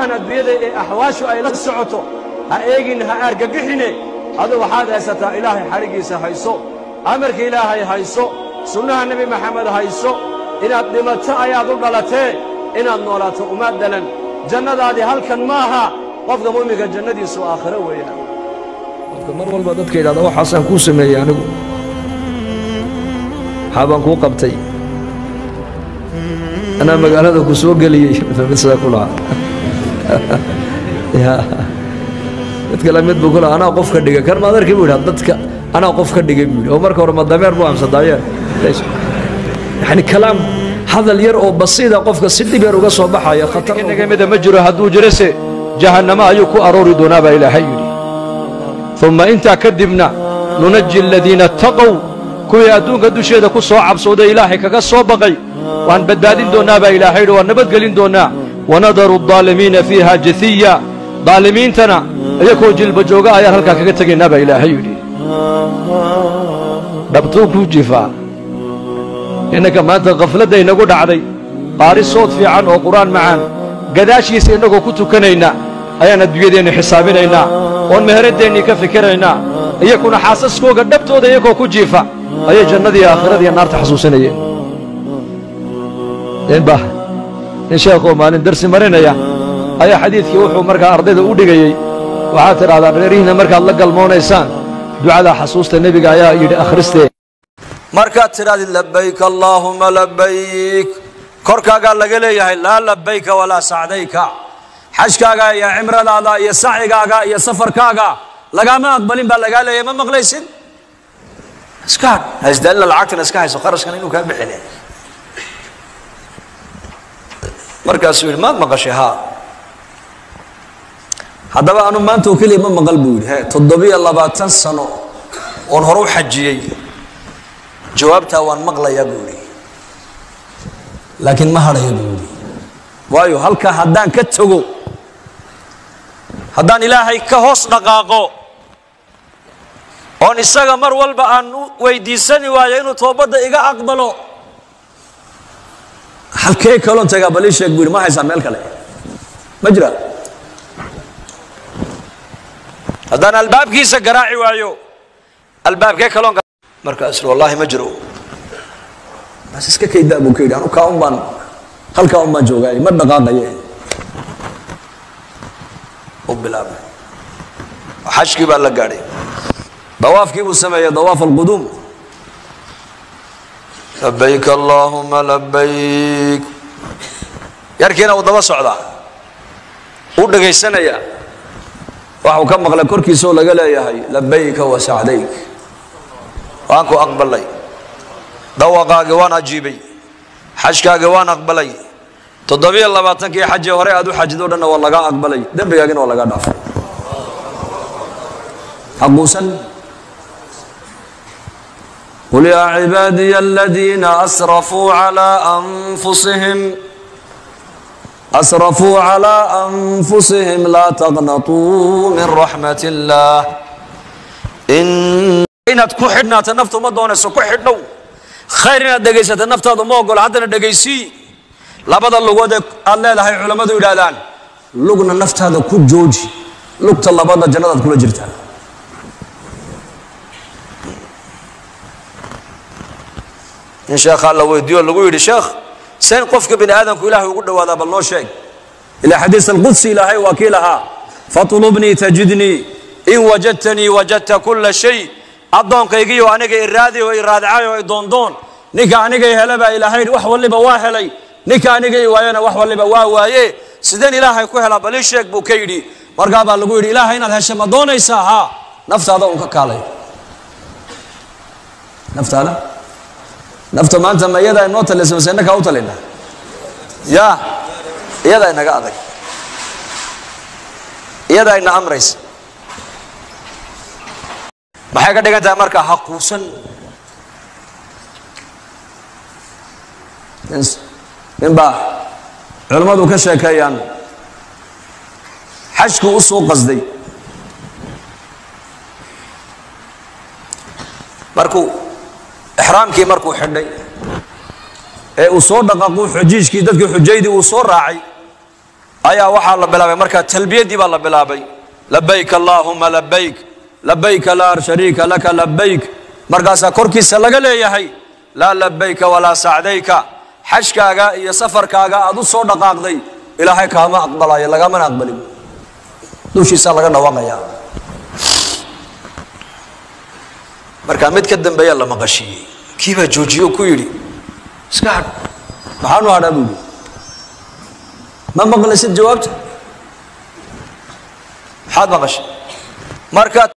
waxyaabahan adduunyada ee axwaashu ay la socoto ha eegin ha argagixine adu waxaad haysataa ilaahay xadhiggiisa hayso amarka ilaahay hayso sunnaha nebi maxamed hayso inaad dhimato ayaad u dhalatee inaad noolaato uma dhalan jannadaadii halkan maaha qofka mu'minka jannadiisu aakhiro weeyaan qofka mar walba dadka yidhahda waxaasaan kuu sameeyey anigu maxaa baan kuu qabtay anaa magaalada ku soo geliyey sidaa ku lahaa ya mid kale mid buu ku lahaa anaa qof ka dhigay kan maad arkay buu yidhaha dadka anaa qof ka dhigay buu yidhi oo marka hore ma dameer buu amsa dameer yani kalaam hadal yar oo basiida qofka si dhib yar uga soo baxaya khatar inaga mida ma jiro hadduu jirase jahannamo ayuu ku aroori doonaa baa ilaahay yidhi umma intaa kadibna nunaji aladiina attaqow kuwii adduunka dusheeda ku soo cabsooday ilaahay kaga soo baqay waan badbaadin doonnaa baa ilaahay yidhi waan nabadgelin doonnaa wanadaru aldaalimiina fiiha jasiya daalimiintana iyakoo jilba jooga ayaan halkaa kaga tegaynaa baa ilaahay yidhi dhabtuu kuu jifaa innanka maanta khafladda inagu dhacday qaari sood fiican oo qur'aan macaan gadaashiisa innagoo ku tukanayna ayaan adduunyadeennu xisaabinaynaa oon meheraddeenni ka fikiraynaa iyakuna xaasaskooga dhabtooda iyagoo ku jiifa ayay jannadii aakhiradiiyo naarta xasuusinayeen ninba nin sheekhoo maalin darsi marinaya ayaa xadiidkii wuxuu markaa ardayda u dhigayey waxaad tidhahdaan reerihiinna markaad la galmoonaysaan ducadaa xasuusta nebiga ayaa yidhi akhristee markaad tidhahdid labayk allaahuma labayk korkaagaa laga leeyahay laa labayka walaa sacdayka xajkaaga iyo cimradaada iyo sacigaaga iyo safarkaaga lagaama aqbalin baa lagaa leeyahay ma maqlaysid iska hadh hasdaalina lacagtana iska hayso qarashkan inuu kaa bixine markaasuu yidhi maad maqashay haa haddaba anu maanta oo keliya ma maqal buu yidhi he toddobiyo labaatan sano oon hore u xajiyey jawaabtaa waan maqlayaa buu yidhi laakiin ma hadhaya buu yidhi waayo halkaa haddaan ka tago haddaan ilaahay ka hoos dhaqaaqo oon isaga mar walba aan u weydiisani waayo inuu toobadda iga aqbalo halkee kaloon tagaa balii sheeg buu yidhi ma haysaa meel kale ma jira haddaan albaabkiisa garaaci waayo albaabkee kaloon markaas wallaahi ma jiro bas iska kaydaa buu ka yidhi anu kaa un baan halkaa un baan joogaay ma dhaqaaqaye u bilaabay xajkii baa la gaadhay dawaafkii buu sameeyey dawaaf alquduum labayk allaahuma labayk yarkiina uu daba socdaa uu dhegaysanayaa waxuu ka maqlay korkiisaoo laga leeyahay labayka wa sacdayk waan ku aqbalay dhawaqaagii waan ajiibay xajkaagii waan aqbalay toddobiyo labaatankii xajee hore aad u xajid o dhanna waa lagaa aqbalay dembigaagina waa lagaa dhaafay haquusan qul yaa cibaadiya aladiina asrafuu calaa anfusihim asrafuu calaa anfusihim laa taqnatuu min raxmat illaah inaad ku xidhnaato naftu ma doonayso ku xidhnow khayr inaad dhegaysato naftaadu ma ogolo haddana dhegaysii labada lugood ee aad leedahay culammadu yidhaahdaan lugna naftaada ku jooji lugta labada jannadaad kula jirtaa in sheekhaa la weydiiyo lagu yidhi sheekh seen qofka bini aadamku ilaahay ugu dhawaadaa bal noo sheeg ilaa xadiis alqudsi ilaahay waa kii lahaa fatlubnii tajidnii in wajadtanii wajadta kulla shay addoonkaygiiyo aniga iraadi oo iraadicay oo doondoon ninka aniga hele baa ilaahay wax waliba waa helay ninka aniga i waayana wax waliba waa waaye sideen ilaahay ku helaa balii sheeg buu ka yidhi markaa baa lagu yidhi ilaahay inaad hesha ma doonaysaa haa naftaada un ka kaalay naftaada nafta maanta ma iyadaa inoo talisa mase innakaa u talina ya iyadaa inaga adag iyadaa ina amraysa maxay ka dhigan tahay marka haquusan ninbaa culammadu ka sheekeeyaan xajkuu u soo qasday markuu ixraamkii markuu xidhay ee uu soo dhaqaaquu xujiijkii dadkii xujaydii uu soo raacay ayaa waxaa la bilaabay markaa talbiyaddii baa la bilaabay labayk allaahuma labayk labayka laa shariika laka labayk markaasaa korkiisa laga leeyahay laa labayka walaa sacdayka xajkaaga iyo safarkaaga aad u soo dhaqaaqday ilaahay kaama aqbalayo lagamana aqbalin dushiisaa laga dhawaaqayaa markaa mid ka dambeeyaa la maqashiiyey kii baa joojiye oo ku yidhi iska hadh maxaanu hadhaa buu yidhi ma maqlaysid jawaabta maxaad maqashay marka